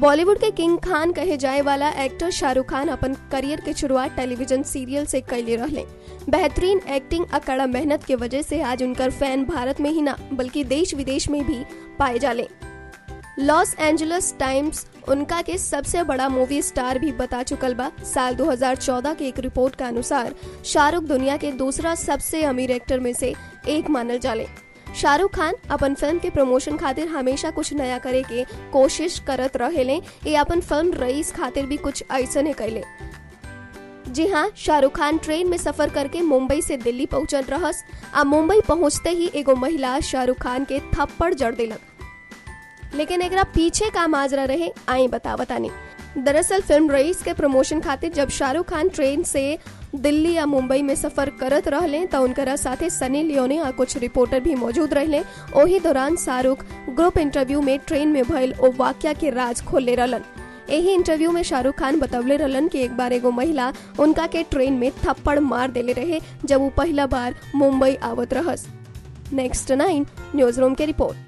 बॉलीवुड के किंग खान कहे जाए वाला एक्टर शाहरुख खान अपन करियर के शुरुआत टेलीविजन सीरियल से कैले रहले बेहतरीन एक्टिंग आ कड़ा मेहनत के वजह से आज उनकर फैन भारत में ही ना बल्कि देश विदेश में भी पाए जाले लॉस एंजलिस टाइम्स उनका के सबसे बड़ा मूवी स्टार भी बता चुकल बा साल 2014 के एक रिपोर्ट के अनुसार शाहरुख दुनिया के दूसरा सबसे अमीर एक्टर में से एक मानल जाले शाहरुख खान अपन फिल्म के प्रमोशन खातिर हमेशा कुछ नया करे के कोशिश करत रहेले ये अपन फिल्म रईस खातिर भी कुछ ऐसा कैले जी हाँ शाहरुख खान ट्रेन में सफर करके मुंबई से दिल्ली पहुंचल रहस आ मुंबई पहुंचते ही एगो महिला शाहरुख खान के थप्पड़ जड़ दिलक लेकिन एकरा पीछे का माजरा रहे आई बता बतानी दरअसल फिल्म रईस के प्रमोशन खातिर जब शाहरुख खान ट्रेन से दिल्ली या मुंबई में सफर करत रहले तो उनकरा साथे सनी लियोने और कुछ रिपोर्टर भी मौजूद रहले ओही दौरान शाहरुख ग्रुप इंटरव्यू में ट्रेन में भइल ओ वाक्या के राज खोले रहलन यही इंटरव्यू में शाहरुख खान बतवले रहलन कि एक बार एगो महिला उनका के ट्रेन में थप्पड़ मार देले रहे जब वो पहला बार मुंबई आवत रहस नेक्स्ट नाइन न्यूज रूम के रिपोर्ट